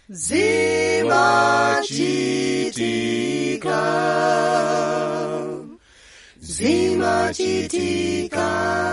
zimachitika zimachitika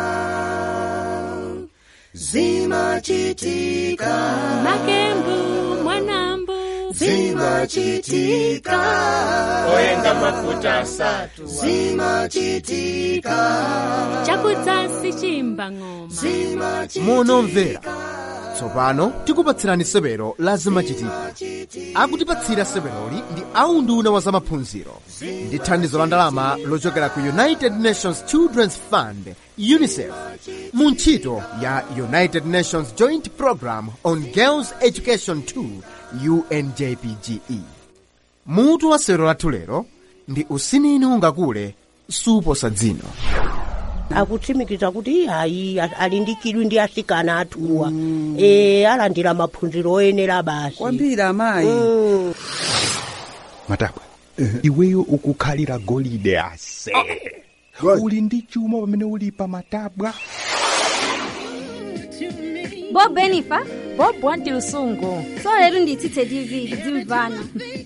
zimachitika makembu mwanambu zimachitika oyenga mafuta asatu zimachitika chakudzasi chimba ng'oma monomvera tsopano tikupatsirani sebero la zimachitika akutipatsira seberoli ndi aunduna wa zamaphunziro ndi thandizo la ndalama lochokera ku united nations children's fund unicef mu ntchito ya united nations joint program on girls education 2 unjpge mutu wa sero lathu lero ndi usinini ungakule suposa dzino akutsimikiza kuti hayi ali ndi chidwi ndi asikana athuwa e alandira maphunziro oyenera basi kwambiri amayi Mm. matabwa iweyo ukukhalira golide ase uli ndi chuma pamene uli pa matabwa bob enifa bob wanti lusungu so lero nditsitse tv tidzimvana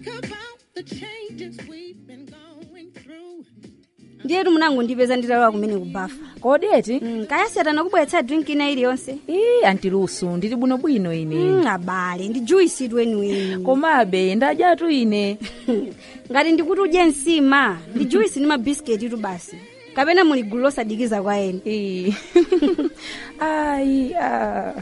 ndiyetu munango ndipeza nditalowa kumene kubafa kodi eti mm, kayasiyatana kubweretsa drink ina iliyonse ii anti lusu ndili bwinobwino ine mm, abale ndi juisi tu eniweni komabe ndadyatu ine ngati ndikuti udye nsima ndi juisi ndi mabisiketi tu basi kapena muli gulu losadikiza kwa eni ii ayi ah.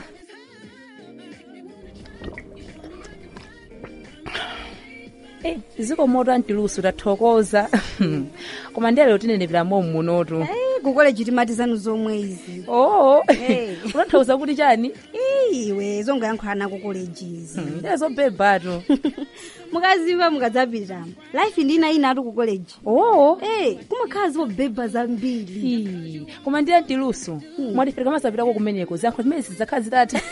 Eh, ziko moto anti lusu tathokoza koma ndiyalero tinenepera momu munotu Eh, kukoleji timati zanu zomwe izi oo Eh. unathauza kuti chani iwe zongoyankhulana kukolejizi ndiye zobebatu mukazimva mukadzapitamo life ndi ina ina atu kukoleji oo Eh, kumakhala zobeba zambiri Ii, koma ndiye anti lusu mwatifika masapitako kumeneko ziyankho zimene zidzakhala zitati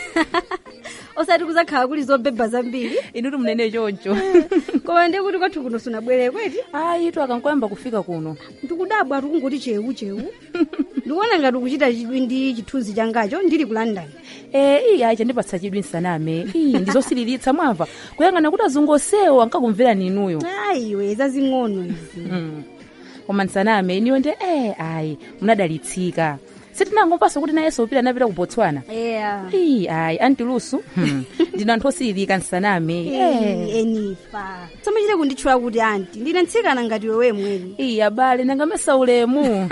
osati kuzakhala kuli zobeba zambiri inuti mnene choncho koma ndiye kuti kwathu kuno sunabwere kweti ayi tu akankoyamba kufika kuno ndikudabwa tikungoti chewu chewu ndikuona ngati ukuchita chidwi ndi chithunzi changacho ndili ku london Eh, iyi ayi chandipatsa chidwi nsaname iyi ndizosiriritsa mwamva kuyang'ana kuti azungosewo ankakumvera ninuyo ayiwe zazing'ono izi Mm. koma nsaname iniyo ndi eh ayi munadalitsika sitinangomvanso kuti nayenso upita napita ku botswana yeah. iyi ayi anti lusu hmm. ndino anthu osiririka nsaname Eh, enifa samachite kunditchula kuti anti ndine mtsikana ngati wewe mweni iyi abale nangamesa ulemu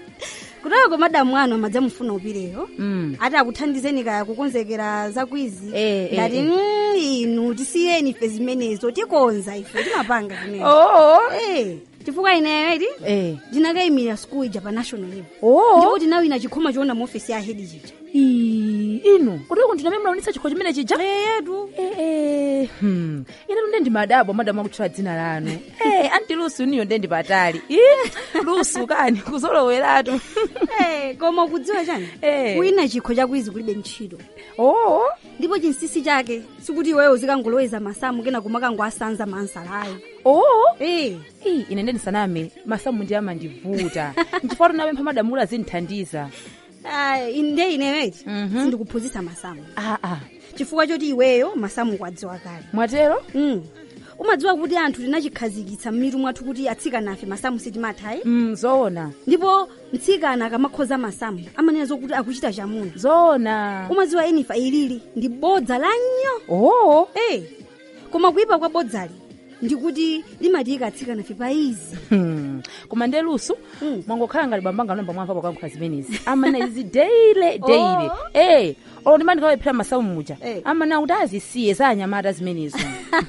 kutako madamu anu amadzamufuna upireyo Mm. ati akuthandizeni kaya kukonzekera zakwizi Eh, eh, ngati eh. "Mm, inu tisiyeni ife zimenezo tikonza ife timapanga zimenezo oo Eh, chifukwa ineyo iti eh ndinakayimira school ija pa national level oo ndipo tinawina chikhoma choona mu ofisi ya hedi chija Ii, inu kuti kundinamene mulaonetsa chikho chimene chija eyetu Eh, eh, hmm. ine tunde ndi madabo madamu akutchula dzina lanu eh, anti lusu niyo nde ndi patali Ih, lusu kani kuzoloweratu Eh, koma ukudziwa chani Eh. kuwina chikho chakwizi kulibe ntchito oo ndipo chinsinsi chake sikuti iweyo uzikangoloweza masamu kena kumakangoasanza mansalayo oo Eh, Ii, ine nde ndisaname masamu ndi amandivuta nchifukwa tunapempha madamu ula zinthandiza ah, inde ineweti Mhm. sindikuphunzitsa masamu aa chifukwa choti iweyo masamu kwadziwa kale mwatero mm. umadziwa kuti anthu tinachikhazikitsa m'mitu mwathu kuti atsikana afe masamu sitimathayi mm, zoona ndipo mtsikana akamakhoza masamu amanena zokuti akuchita chamuna zoona umadziwa enifa ilili ndi bodza la nnyo oo Eh, koma kuyipa kwa bodzali ndikuti limatiyika atsikana fe paizi Hmm. koma nde lusu Mm. mwangokhala ngati bambanga namba mwamva pakankhula zimenezi amana izi deile deile Oh. eh olo ndimandikawephera masamu muja Eh. amana kuti azisiye za anyamata zimenezo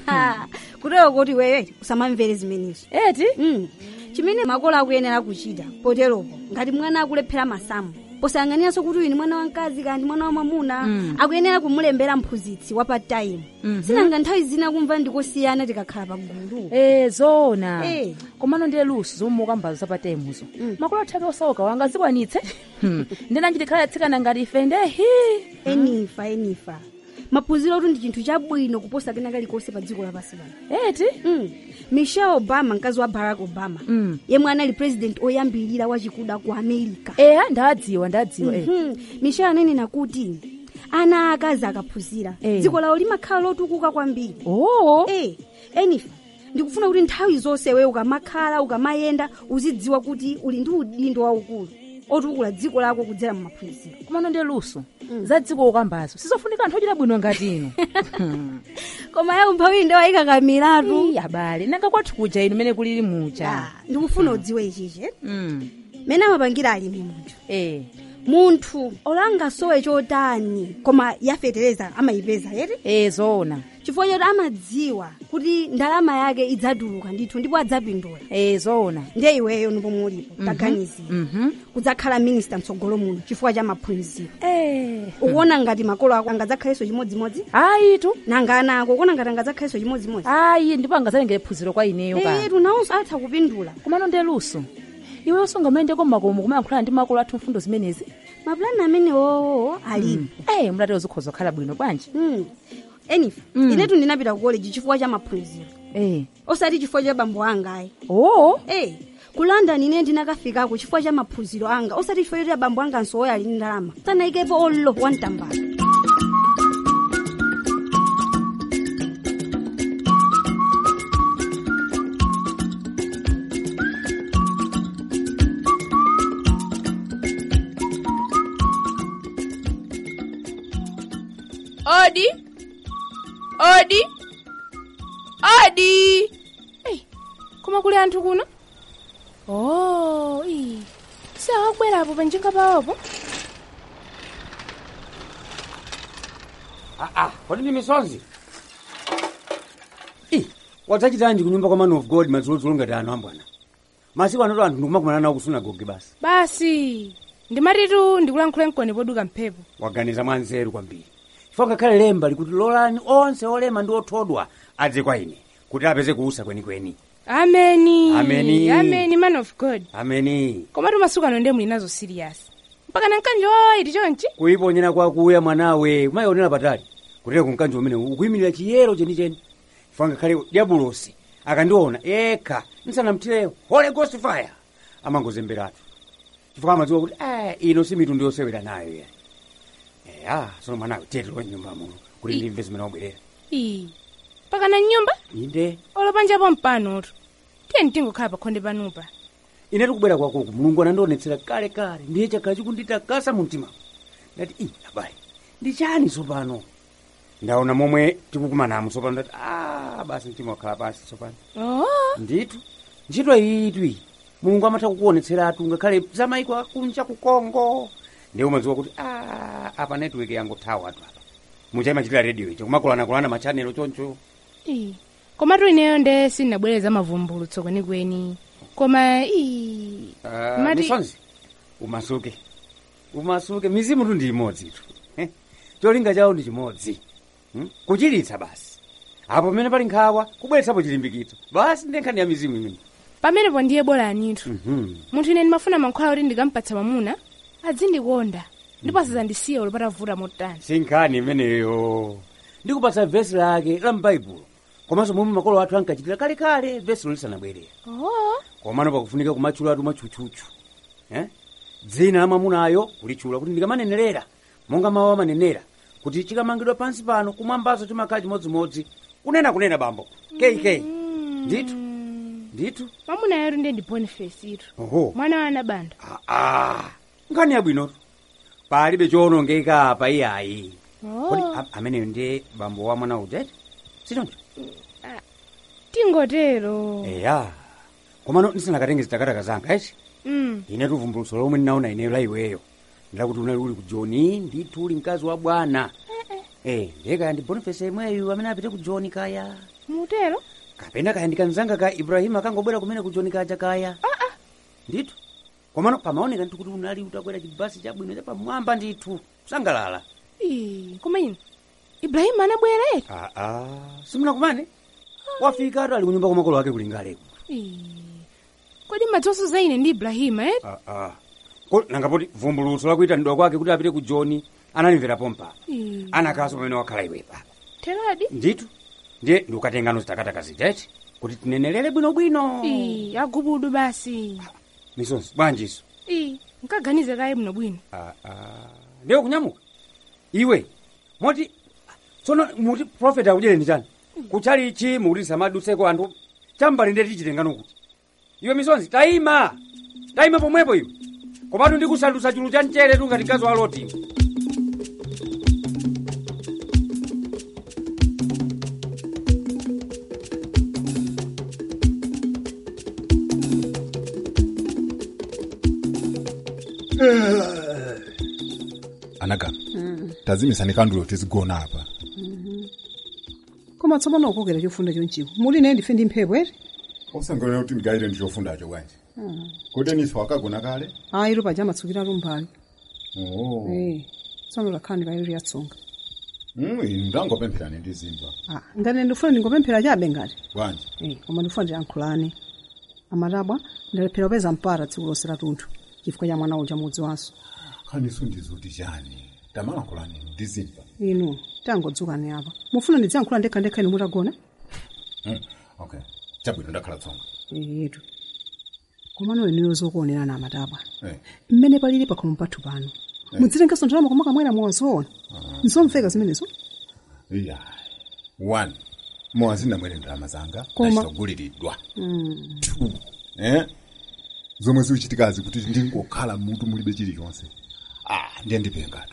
kutero kuti wewe usamamvere zimenezo eti mm. chimene makolo akuyenera kuchita poteropo ngati mwana akulephera masamu posayang'aniranso kuti uyu ni mwana wamkazi kandi mwana wa mwamuna Mm. akuyenera kumulembera mphunzitsi wa part-time Mhm. sinanga nthawi zina kumva ndikosiyana tikakhala pagulu eh zoona Eh. komano ndiye lusu zomwe ukambazo zapatemuzo Mm. makolo athake osauka wanga zikwanitse Hmm. ndinanjitikhala atsikana ngati ife ndehi enifa enifa maphunziro otu ndi chinthu chabwino kuposa kena kalikonse pa dziko lapansi pano eti mm. michelle obama mkazi wa barack obama Mm. yemwe anali president oyambirira wachikuda ku america eya ndadziwa ndadziwa eh. Mhm. michelle ananena kuti ana akazi akaphunzira Eh. dziko lawo limakhala lotukuka kwambiri oo eh enifa ndikufuna kuti nthawi zonse we ukamakhala ukamayenda uzidziwa kuti uli ndi udindo waukulu otukula dziko lako kudzera mu maphunziro kumano ndi luso za dziko ukambazo sizofunika anthu ochita bwino ngati inu koma ya umphawi ndi wayikakamiratu Ii, abale nanga kwathu kuja inu mene kulili muja ndikufuna udziwe ichichi eh? Mm. mene amapangira alimi munthu eh munthu olangasowe chotani koma yafetereza amayipeza yeti eh zoona chifukwa choti amadziwa kuti ndalama yake idzatuluka ndithu ndipo adzapindula eh zoona ndiye iweyo ndipo mulipo taganizira mhm kudzakhala minista mtsogolo muno chifukwa cha maphunziro eh ukuona ngati makolo ako angadzakhalenso chimodzimodzi ayitu nanga ana ako ukuona ngati angadzakhalenso chimodzimodzi ayi ndipo angazalengere phunziro kwa ineyo ka etu nawonso atha kupindula kumano ndi luso iweyo sungamayendeko mmakomo kumayankhulana ndi makolo athu mfundo zimenezi mapulani amenewowo alipo eh mlatero zikhoza kukhala bwino bwanji Mm. enifa Mm. inetu ndinapita ku college chifukwa cha maphunziro eh osati chifukwa cha bambo anga ayi oo Eh, ku london ine ndinakafikako chifukwa cha maphunziro anga osati chifukwa choti abambo anga nsowoyo ali ndi ndalama sanayikepo ollo wamtambala odi odi odi Ei, koma kuli anthu kuno oh ii sawakubwerapo panjinga pawopo aa kodi ndi misonzi i wadzachitanji kunyumba kwa man of god madzulodzolo ngati ano ambwana masiku anoto anthu ndikumakumana nawo ku sunagoge basi basi ndimatitu ndikulankhule mkoni poduka mphepo waganiza mwanzeru kwambiri chifukwa ngakhale lemba likuti lolani onse olema ndi othodwa adze kwa ine kuti apeze kuusa kwenikweni ameni Ameni. ameni man of god ameni komatu masiku ano ndiye muli nazo siriyasi mpaka na mkanjo woyiti chonchi kuyiponyera kwakuya mwanawe umayionera patali kutera kumkanji umene ukuyimirira chiyero chenicheni chifukwa ngakhale diabulosi akandiona ekha nsanamthireyo holy ghost fire amangozemberatu chifukwa amadziwa kuti eh, ino si mitundu yosewera nayo ya eya sono mwanawe tetelo nyumba muno kuti ndimve zimene wabwerera ii mpaka na nyumba inde olopanjapo mpanotu tiye mtingokhala pakhonde panupa ine tikubwera kwakuku mulungu anandionetsera kale kale ndiye chakhala chikunditakasa mu mtima ndati i abale ndi chani tsopano ndaona momwe tikukumanamo tsopano ndati a basi mtima wakhala pansi tsopano oh ndithu ntchito iyitu iyi mulungu amatha kukuonetseratu ngakhale za maiko akunja ku kongo ndiye umadziwa kuti a apa network yangothawa atu apa muchaimachitira radio icho kumakulakulana machanelo choncho ii komatu ineyo nde sindinabwereza mavumbulutso kwenikweni koma ii Ah, Mati- misonzi umasuke umasuke mizimu tu ndi imodzi tu Eh, cholinga chawo ndi chimodzi Hmm? kuchiritsa basi apo pamene pali nkhawa kubweretsapo chilimbikitso basi ndi nkhani ya mizimu imene pamenepo ndiye bora anitu Mhm. munthu ine ndimafuna mankhwala kuti ndikampatsa mwamuna azindikonda ndipo asadzandisiya ulopata vuta motani si nkhani imeneyo ndikupatsa vesi lake la mbaibulo komanso momwe makolo athu ankachitira kalekale vesilo lisanabwerera oh komano pakufunika kumatchulatu mwatchutchutchu eh? dzina la mwamunayo kulitchula kuti ndikamanenerera monga mawu amanenera kuti chikamangidwa pansi pano kumwambazo timakhala chimodzimodzi kunena kunena bambo kk ndithu ndithu mwamuna yeru ndiye ndi boniface itu oho mwana wa anabanda aa nkhani yabwinotu palibe chowonongeka apa iyayi kodi oh a- ameneyo ndiye bambo wa mwana ujeti sichoncho tingotero eya komano ndisanakatenge zitakataka zanga eci mm. ine tuvumbulutso lomwe ndinaona ineyo la iweyo ndakuti unali uli ku joni ndithu uli mkazi wa bwana eh ndiye kaya ndi boniface imweyu amene apite ku joni kaya mutero kapena kaya ndikanzanga ka ibrahimu akangobwera kumene ku joni kaja kaya ndithu komano pamaoneka ndithu kuti unali utakwera chibasi chabwino chapamwamba ndithu kusangalala ii koma ine ibrahimu anabwera eti aa simunakumane wafika atu ali kunyumba kwa makolo ake kulingaleko Ii. kodi madzonso za ine ndi ibrahimu eti aa ko nangapoti vumbulutso lakuyitanidwa kwake kuti apite ku joni analimvera pompa Ii. anakaso pamene wakhala iwepa teradi ndithu ndiye ndikukatengano zitakataka zitete kuti tinenelere bwinobwino ii agubudu basi misonzi bwanjiso ii nkaganize kaye bwinobwino Ah, ah. ndiye kunyamuka iwe moti tsono muti profeta akudyereni chani kuchalichi mukuti samadutseko anthu chambali ndeti chitengano kuti iwe misonzi tayima tayima pomwepo iwe komatu ndikusandutsa chulu cha mchere tu ngati gazo aloti anagama tazimisani kandulo tizigona apa koma tsopano ukokera chofunda chonchiko muli naye ndife ndi mphepo ere osangonera kuti ndikayire ndi chofundacho bwanji kuti niso akagona kale ayi ilo paja amatsukiratu mbali oh. Eh, tsono lakhala ndikayiro yatsonga mm, inu ndangopempherani ndi zimba Ah, ngati ndifuna ndingopemphera chabe ngati bwanji Eh, koma ndifuna ndiyankhulane amatabwa ndalephera kupeza mpata tsiku lonse latunthu chifukwa cha mwana uja mudzi wanso khaniso ndizuti chani tamalankhulani ndi zimba inu tangodzukani apa mufuna ndidziyankhula ndekhandekha inu mutagona mm. okay chabwino ndakhala tsonga yetu komano inuyo zokuonerana amatabwa eh. mmene palili pakhomo pathu pano mudzitengenso ndalama koma kamwera muwazoona nzomveka zimenezo iya one mowazindamwere ndalama zanga Koma- ndachitaguliridwa two eh? zomwe zikuchitikazi kuti ndingokhala mutu mulibe chilichonse ah, ndiye ndipengatu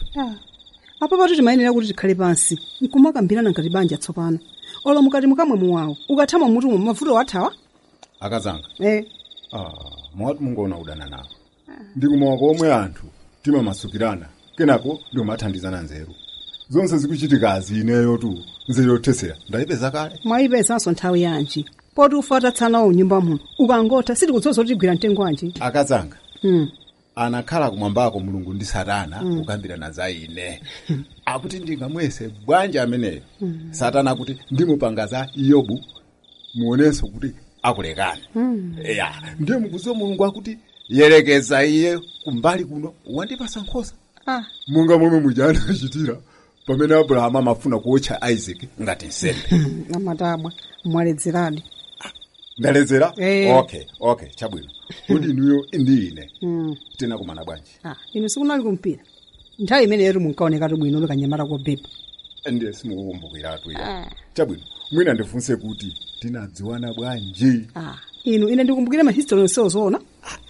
apa patu timayenera kuti tikhale pansi nkumakambirana ngati banja tsopano olo mukati mukamwe muwawo ukathama mutumo mavuto athawa akazanga eh. ah, mwati mungoona udana nawo ndikumawa komwe anthu timamasukirana kenako ndiomathandizana nzeru zonse zikuchitikazi ineyo tu nzeru yothesera ndayipeza kale mwayipezanso nthawi yanji poti ufa atatsanawo mnyumba muno ukangotha sitikudzoza kuti tigwira mtengo wanji akazanga mm. anakhala kumwambako mulungu ndi satana Mm. kukambirana za ine akuti ndingamwese bwanji ameneyo satana akuti ndimupanga za iyobu muonenso kuti akulekani ya ndiye mukuziwa mulungu akuti yerekeza iye kumbali kuno wandipasa nkhosa Ah. monga momwe muja anachitira pamene abrahamu amafuna kuotcha isaac ngati nsembe amatabwa mwaledzeradi ndaledzera Eh. okay okay chabwino kuti inuyo ndi ine mm. tinakumana bwanji ah, inu sikunali kumpira nthawi imeneyo munkaonekatu bwino likanyamata kobepa ndiye simukukumbukiratu ya chabwino mwina ndifunse kuti tinadziwana bwanji ah. inu ine ndikumbukire mahistory onsewo zoona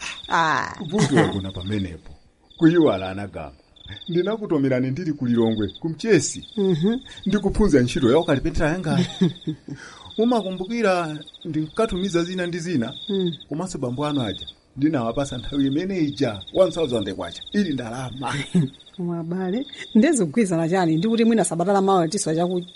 ah. vuto wagona pamenepo kuyiwala anagamba ndinakutomerani ndili kulilongwe kumchesi Mhm. ndikuphunzira ntchito ya ukalipentera yanga umakumbukira ndinkatumiza zina ndi zina Mm. komanso bambo anu aja ndinawapasa nthawi imene ija 1000 kwacha ili ndalama koma abale ndezigwizana chani ndikuti mwina sabatala mawa tiswa chakudya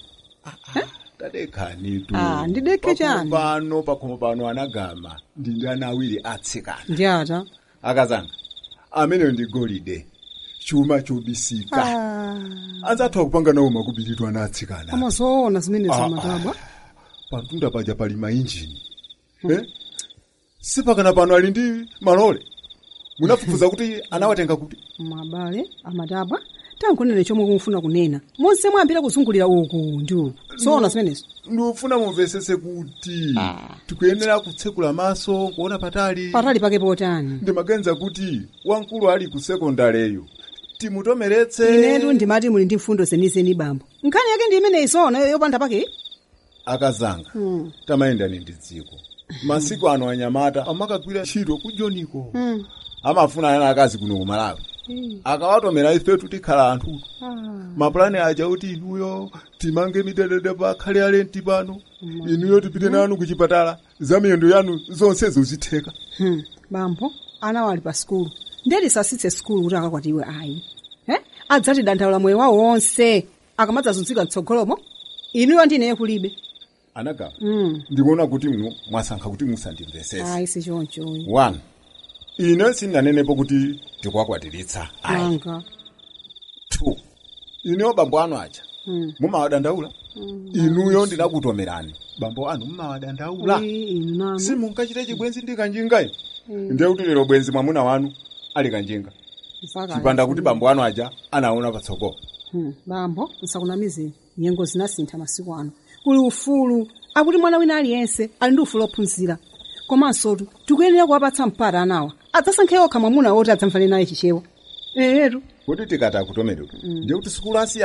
tadekhanitu Ah, ndidekhe chani? pano pakhomo pano anagama ndi ndi ana awiri atsikana ndi ata akazanga ameneyo ndi golide chuma chobisika ah. anzathu akupanga nawo makubiritu ana atsikana amazoona zimenezo Ah, amatabwa pantunda paja pali mainjini eh? sipakana pano ali ndi malole munafufuza kuti anawatenga kuti mabale amatabwa tankunene chomwe kumufuna kunena monse mwambira kuzungulira uku ndi uku zoona zimenezo ndikufuna mumvesese kuti tikuyenera kutsekula maso kuona patali patali pake potani ndimaganiza kuti wamkulu ali ku sekondaleyo timutomeretse inetu ndimati muli ndi mfundo zenizeni bambo nkhani yake ndi imeneyi zoona yopanda pake akazanga Hmm. tamayendani ndi dziko masiku ano anyamata amakagwira ntchito kujoniko Hmm. amafuna ana akazi kuno kumalawi akawatomera ifetu tikhala anthu mapulani aja kuti inuyo timange midedede pa khale alenti pano inuyo tipite nanu kuchipatala za miyendo yanu zonsezo zitheka Hmm. bambo ana wali pa skulu ndeti sasitse skulu kuti akakwatiwe ayi eh? adzati dandaula moyo wawo wonse akamadzazunzika mtsogolomo inuyo ndineye kulibe anagama mm. ndikuona kuti mno mwasankha kuti musandimvesese ayi sichonchoyi one ine sindinanenepo kuti tikuwakwatiritsa ayi anga two ineyo bambo anu aja Mm. mumawadandaula inuyo ndinakutomerani bambo anu mumawadandaula Ii, inu nanu simunkachite chibwenzi ndi kanjingayi Mm. ndiye kuti lero bwenzi mwamuna wanu ali kanjinga Mpaka chipanda ayi. kuti bambo anu aja anaona patsogolo Hmm. bambo nsakunamizeni nyengo zinasintha masiku ano kuli ufulu akuti mwana wina aliyense ali ndi ufulu ophunzira komansotu tikuyenera kuwapatsa mpata anawa adzasankhe okha mwamuna woti adzamvane naye chichewa ehetu kuti tikati akutomerera ndiye kuti sikulu asiya ngati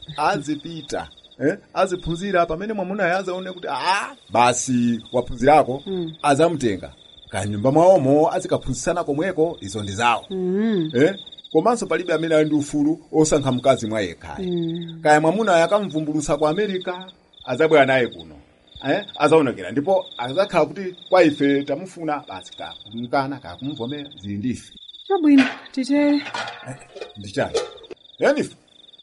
azipita eh? aziphunzira pamene mwamunayo azaone kuti a basi waphunzirako Mm. azamutenga kanyumba mwawomo azikaphunzitsana komweko izo ndi zawo Mm. eh? komanso palibe amene ali ndi ufulu osankha mkazi mwa yekhayo Mm. kaya mwamunayo akamvumbulutsa ku america azabwera naye kuno eh? azaonekera ndipo azakhala kuti kwa ife tamufuna basi kakumkana kakumvomera zili ndife chabwino titere ndichani yenife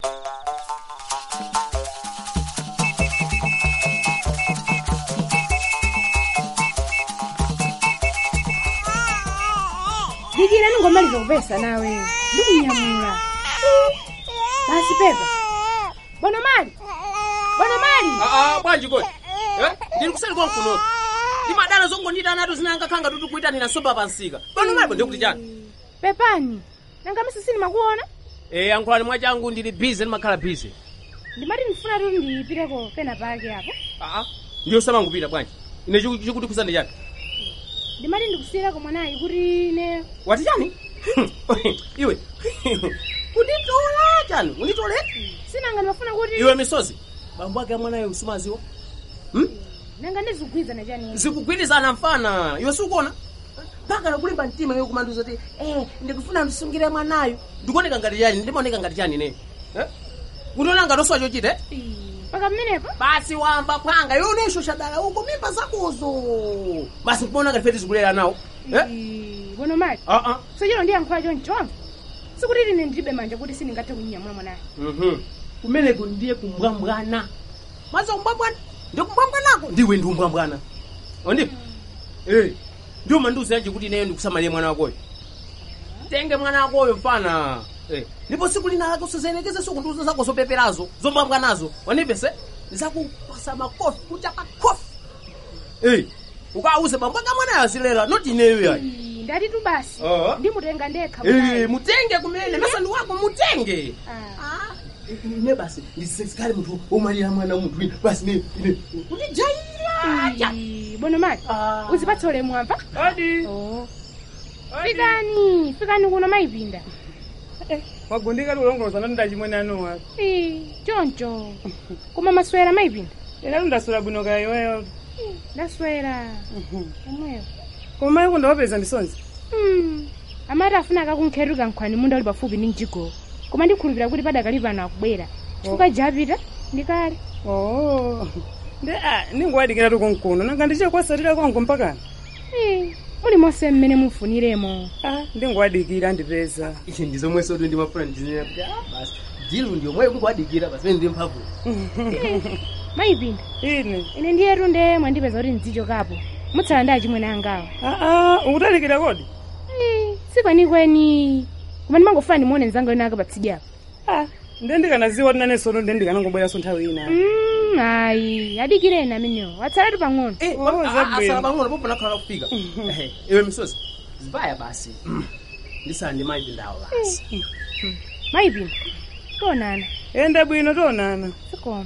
dikira ningomaliza kupesa nawe ndikunyamula basi pepa bwana mali bwana mali aa bwanji kodi Eh, ndili kusali kwa mkunoto ndimadana zongondita nato zinanga khanga tuti kuyitanira soba pansika pano malipo ndikuti chani pepani nanga misi sinimakuona e yankhulani mwachangu ndili bize ndimakhala bize ndimati ndifuna tuti ndiyipireko pena pake apo aa ndiyo samangupita bwanji ine chiku- chikuti kusandi chani ndimati ndikusiyirako mwanayi kuti ne wati chani iwe kunditola chani unditole sinanga ndimafuna kuti iwe misozi bambo ake amwanayo usumaziwa nanga ndizigwizana chani zikugwirizana mfana iwe sikuona mpaka nakulimba mtima iwe kumanduza ti eh, ndikufuna ndisungire mwanayo ndikuoneka ngati chani ndimaoneka ngati chani ne eh? unaona ngati oswa chochita eh? paka mmenepo basi wamba phwanga iwe unesho shadala uko mimba zakozo basi kumaona ngati feti zikulera nawo eh? bwana mali ah, ah. sochero ndiyankhula chonchonzo sikuti ine ndilibe manja kuti sindingathe kunyamula mwanayo Mhm. kumeneko ndiye kumbwambwana maza kumbwambwana ndikumbwambwanako ndiwe ndi umbwambwana ondipo Eh, ndio manduzi yanje kuti ineyo ndikusamalire mwana wakoyo tenge mwana wakoyo mfana Eh, ndipo siku lina lake usizenekeze siku nduzo zako zopeperazo zombwambwanazo wanipese ndizakupasa makofi kuchapa kofi Eh, ukauze bambo aka mwanayo azilera noti ineyo yayi ndati tu basi Ah. ndimutenga ndekha Eh, mwanayo. mutenge kumene masani wako mutenge Ah. ine basi ndisikale munthu omalira mwana munthu ine basi ne ine kutijaira Ii, bwana mali uzipatsa ulemu apa odi fikani fikani kuno mayipinda wagundika likulongoloza nati ndachimwene anuwa Ii, choncho koma maswera mayipinda ina ndaswera bwino kaya iweyo ndaswera omweyo koma mayi kundawapeza misonzi Mm, amati afuna akakunkhetuka nkhwani munda uli pafupi ndi mjigo koma ndikhulupirira kuti padakali pano akubwera chifukwa japita ndikale oo ndi a ningowadikira tukunkuno nanga ndichekwasatira kwangu mpakana Ii, muli monse mmene mufuniremo ndingowadikira ndipeza ichi ndizomwe sotu ndimafuna ndizinena kuti ah, basi dilu ndiomwe kukuwadikira basi mene ndi mphamvu mayipinda ine ine ndiyetu nde mwandipeza kuti ndidzichokapo mutsala ndi achimwene angawa aa ukutalikira kodi sikwenikweni koma ndimangofuna ndimuone mzanga wena akapatsidyapo nde ndikanaziwa kuti nanesono nde ndikanangobweranso nthawi ina Mm, ayi adikireni amenewo atsalatu pang'ono asala pang'ono popo nakhala kufika Ehe, iwe misozi zibaya basi ndisala ndi mayipindawo basi mayipinda tonana enda bwino tonana sikoma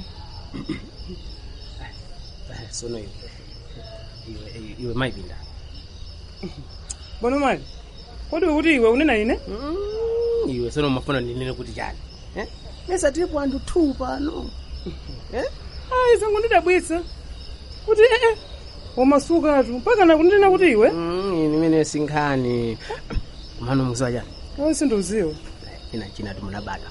Eh, sono iwe iwe iwe- iwe mayipinda bono mali kodi ukuti iwe unena ine iwe sono mafuna ndinene kuti chani Eh? mesa tilipo anthu two pano Eh? ayi zangu ndidabwitsa kuti ee wamasukatu mpakana kundina kuti iwe imene sinkhani mano mukuziwa chani ayi sindiuziwa ina china timunabata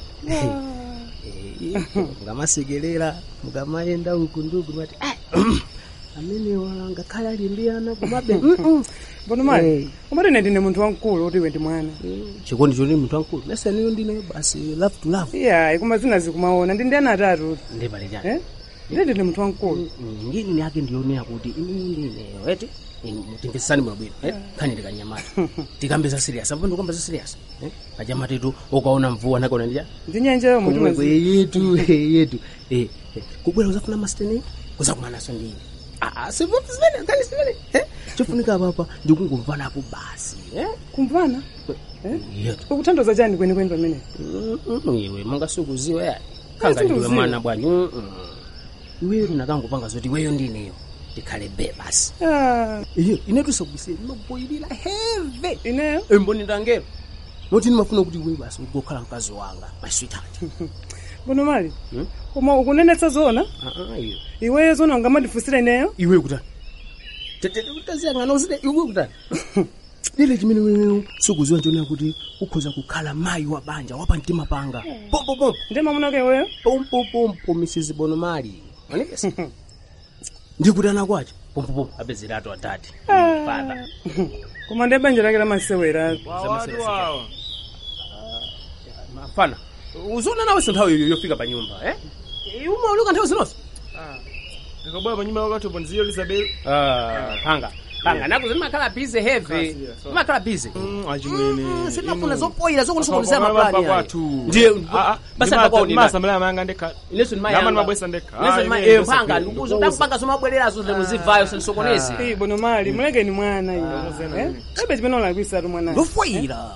mukamasekerera mukamayenda uku nduku mati amenewa ngakhale alimbiyana kumabe bono mali umati ine ndine munthu wamkulu kuti iwe ndi mwana chikondi choti munthu wamkulu mesa niyo ndine basi love to love iyayi koma zina zikumaona ndi ndiyani atatu ndipale chani Eh? ndi ndine munthu wamkulu ngini yake ndionera kuti ine ndineyo eti mutimvisani mwabwino khani ndikanyamata tikambeza serious apo ndikamba za serious kachamatetu ukaona mvua nakaona ndija ndi nyanja yomwe komweko timazi- yetu yetu Eh, eh, kubwera uzafuna masteni kuzakumanaso ndine kani simene chofunika papa ndikungumvanapo basi eh? kumvana yetu ukuthandoza chani kwenikweni pamene Mm, iwe mangasukuziwa ya khanga ndiwe Sindiuziwa. mwana bwanyi mm, mm. iweyo nakangupanga zoti iweyo ndineyo ndikhale be basi Ah, iyo inetusakubisire ndinokuboyilira heve ineyo emboni ndangero noti ndimafuna kuti iwe basi ugokhala mkazi wanga my sweetheart bono mali Hmm? koma ukunenetsa zona Ah, ah, iyo. iweyo zona ungamadifusira ineyo iwe kutani taziyang'ana uzide iwe kutani lile chimene wewe sukuziwa nchonera kuti ukhoza kukhala mayi wa banja wapa mtima panga pompopompo ndimamunake iweyo pompopompo mrs bonomali onekesa ndikuti ana kwacho pompopompo apezeratu atati fada koma ndi banja lake lamasewera mafana uziona nawe sinthawi yo- yofika pa nyumba eh umauluka nthawi zinonso ndikabwera pa nyumba yakatopo nziyo lisabelo Ah, panga panga naku zimakhala busy heavy zimakhala busy achimwene sinafuna zopoyira zokunisokoniza maplani kwathu ndiye basa ndakaonera masamela mayanga ndekhala ineso Nama nimabwesa ndekha. Ah, ineso ine eh ndose panga pili. ndikuzo ndakupanga somabwererazo muzivayo senisokonezi Ii, bono mali mulekeni mwana iyo ebe chimene ulakwisa tu mwana ndofoyira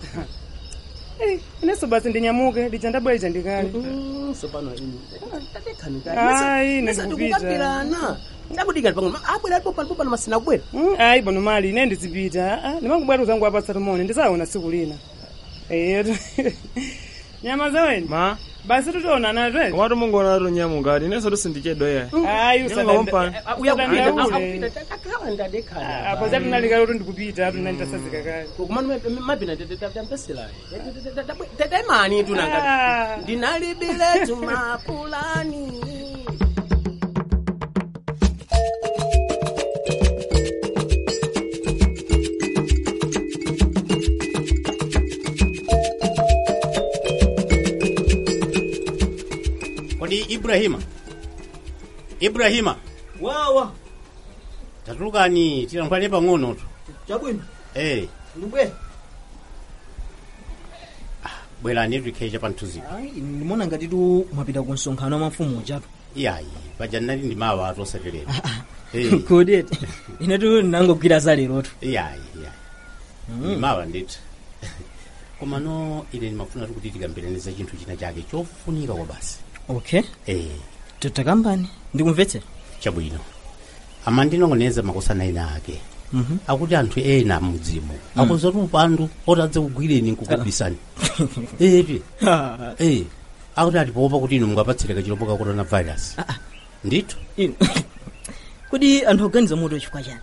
ineso basi ndinyamuke lija ndabwera ndikale sopano ini Ayi, ndikupita. ndikukambirana ndakudikali pang'ono abwera alipo palipo pano masina abwera ayi bono mali ine ndizipita ndimangubwera uzangu apatsa tumone ndisaona tsiku lina eyetu nyama zaweni ma basi tutaonana twe komatu mungoona atu nyamuka ati inenso tusindichedwa yayi ayi Nyamukapani. usadandaule apo zatinalika kuti ndikupita atuna nditasazika kale mabina tampeselayo tataimani tunanga ndinalibile tumapulani kodi ibrahima ibrahima wawa tatulukani tilankhulane pang'onotu chabwino eh ndibwera bwerani tikhecha pa mthunziko ndimona ngati tu mwapita ku msonkhano wa mafumu ujatu iyayi paja ndinali ndi mawa atu osaterera Eh, kodeti inetu ndinangogwira za lerotu iyayi iyayi ndi mawa ndithu komano ine ndimafuna kuti tikambiraniza chinthu china chake chofunika kwa basi okay eh takambani ndikumvetsera chabwino amandinong'oneza makosana ena ake Mhm. akuti anthu ena mudzimu Mm. akonzatu upandu otadza kugwireni nkukubisani eti eh akuti atipoopa kuti inu mungapatsireka chilombo ka coronavirus ndithu inu kodi anthu oganiza moto chifukwa chani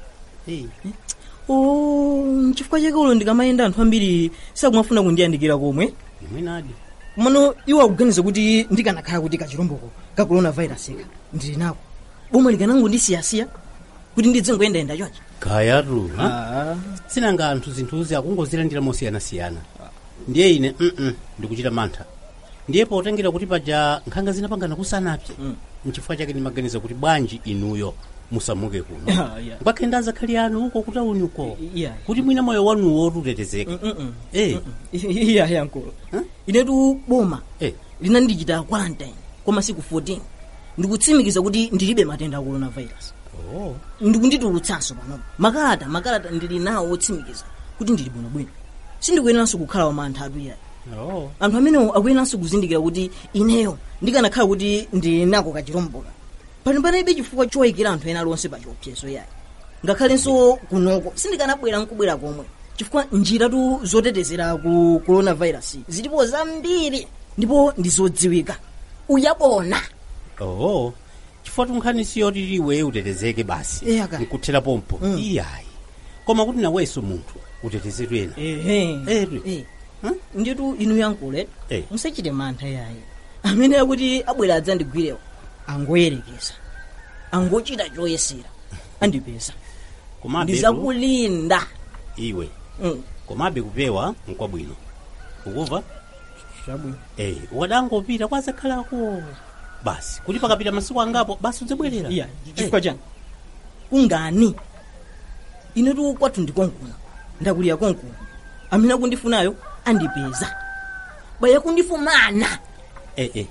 o chifukwa chake ulo ndikamayenda anthu ambiri sakumafuna kundiyandikira komwe imwenadi mano iwo akuganiza kuti ndikanakhala kuti kachilomboko ka coronavirus ika ndili nako boma likanangondisiyasiya kuti ndidzingoyendayenda chonchi kayatu sinanga anthu zinthuzi akungozilandira mosiyanasiyana ndiye ine mm ndikuchita mantha ndiye potengera kuti paja nkhanga zinapangana kusanapye mchifukwa chake ndimaganiza kuti bwanji inuyo musamuke kuno Ah, yeah. ngakhenda azakhali anu uko kutauni uko Yeah. kuti mwina moyo wanuwo utetezeke eh iya yankulu inetu boma Eh. linandichita quarantine kwa masiku 14 ndikutsimikiza kuti ndilibe matenda a coronavirus oh ndikunditulutsanso panopo makalata makalata ndili nawo otsimikiza kuti ndili bwinobwino sindikuyeneranso kukhala wamantha atu iyayi oh anthu amenewo akuyeneranso kuzindikira kuti ineyo ndikanakhala kuti ndili nako kachilomboka pano panalibe chifukwa choyikira anthu ena lonse pa chiopsezo yayi ngakhalenso kunoko sindikanabwera nkubwera komwe chifukwa njiratu zotetezera ku coronavirus zilipo zambiri ndipo ndizodziwika uyabona oh chifukwa tunkhani siyoti liwe utetezeke basi Eh, aka. nkuthera pompo iyayi koma kuti nawenso munthu utetezedwe ena ehe Eh, nditu inu yankule Eh. musachite mantha yayi amene akuti abwera adzandigwirewo angoyerekeza angochita choyesera andipeza komabe ndizakulinda iwe Mm. komabe kupewa nkwabwino ukuva chabwino eh ukadangopita kwazakhalako basi kuti pakapita masiku angapo basi udzabwerera iya chifukwa chani kungani inetu kwathu ndikonkuna ndakulira konkuna amene akundifunayo andipeza baya kundifumana eh eh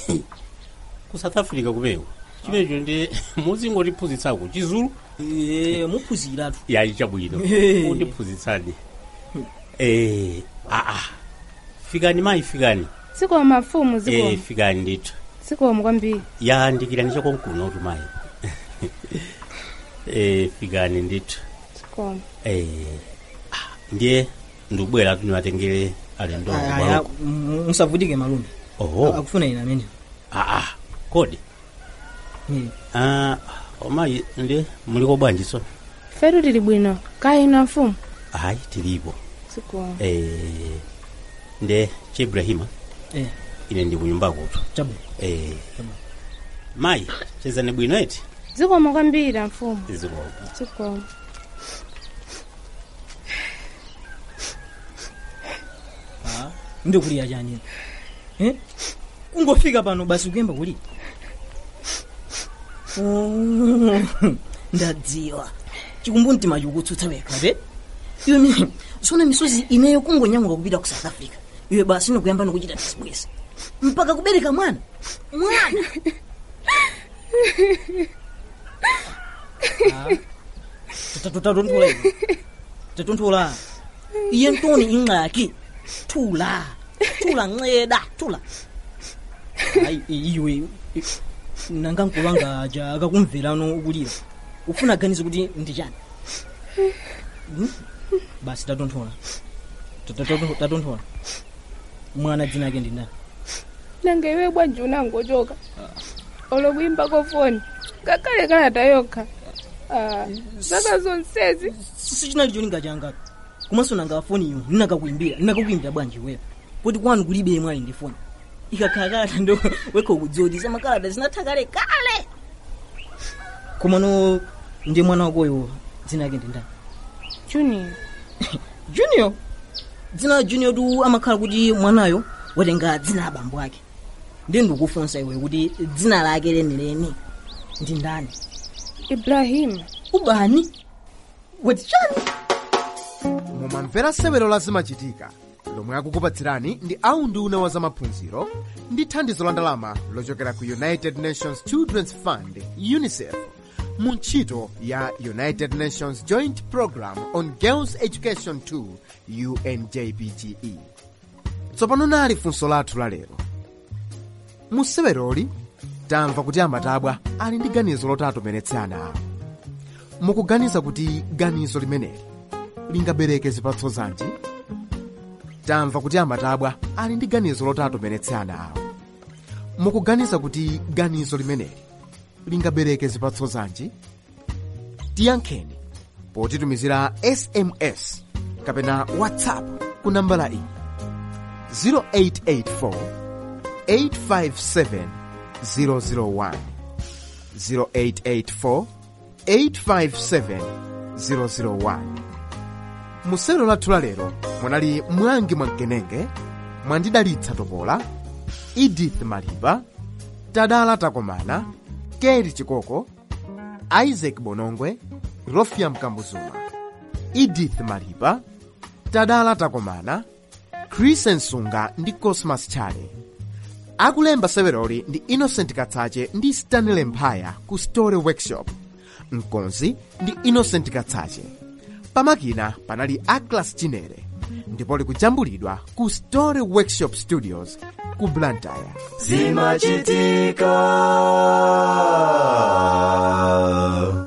ku south africa kupewa chimenecho ndi muzingotiphunzitsako chizulu Eh, muphunziratu yayi chabwino Eh. undiphunzitsani eh aa fikani mayi fikani zikomo mafumu eh zikomo fikani ndithu zikomo kwambiri yandikirani chakonkuno kuti mayi eh fikani ndithu zikomo eh ah, ndiye ndikubwera tu niwatengere alendo aya musavutike malume oho akufuna ine amene aa kodi Ah, omayi ndi muliko bwanji so fetu tili bwino kaya inu amfumu ayi tilipo sikuwa eh, nde chibrahima Eh. ine ndi kunyumba kutu chabu eh, mayi chezani bwino eti zikoma kwambiri amfumu zikoma zikoma ndikuliya chani eh? kungofika pano basi kuyamba kulira Oh, ndadziwa chikumbu mtima chikutsutsa wekha te iwe mi sona misozi ineyo kungonyamuka kupita ku south africa iwe basi nokuyamba nokuchita tisibwezi mpaka kubereka mwana mwana tatonthula tatonthula iye ntoni ingxaki thula thula nceda thula hayi iwe nangankulu angaja akakumvelano ukulira ufuna aganize kuti ndichani Hmm? basi tatonthula Tatonthula- tatonthula mwana dzina ake ndi ndani nanga iwe bwanji unangochoka olokuyimba kofoni ngakhale kalata yokha Ah, zaka zonsezi sichinali cholinga changa komanso nanga foni iyo ndinakakuimbira ndinakakuimbira bwanji wewe poti kwanu kulibe mwali ndi foni ikakhala kalata ndo wekha ukudziwa kuti zamakalata zinatha kale kale komano ndiye mwana wakoyo dzina ake ndi ndani junior junior dzina la junior tu amakhala kuti mwanayo watenga dzina la bambo ake ndiye ndikufunsa iwe kuti dzina lake lenileni ndi ndani ibrahim ubani wetichani mumamvera sewero la zimachitika lomwe akukupatsirani ndi aunduna wa zamaphunziro ndi thandizo la ndalama lochokera ku united nations children's fund unicef mu ntchito ya united nations joint program on girls education 2 unjpge tsopano nali funso lathu lalero mu seweroli tamva kuti amatabwa ali ndi ganizo loti atomeretse ana awo mukuganiza kuti ganizo limeneli lingabereke zipatso zanji tamva kuti amatabwa ali ndi ganizo loti atomeretse ana awo mukuganiza kuti ganizo limeneli lingabereke zipatso zanji tiyankheni potitumizira sms kapena whatsapp ku nambala iyi 0884 857 001 0884 857 001 musewero lathu lalero munali mwangi mwamkenenge mwandidalitsa topola edith malipa tadala takomana keri chikoko isaac bonongwe rofia mkambuzuma edith malipa tadala takomana chris nsunga ndi cosmas chale akulemba seweroli ndi innocent katsache ndi stanley mphaya ku story workshop mkonzi ndi innocent katsache pamakina panali aclas chinere ndipo likujambulidwa ku story workshop studios ku blantyre zimachitika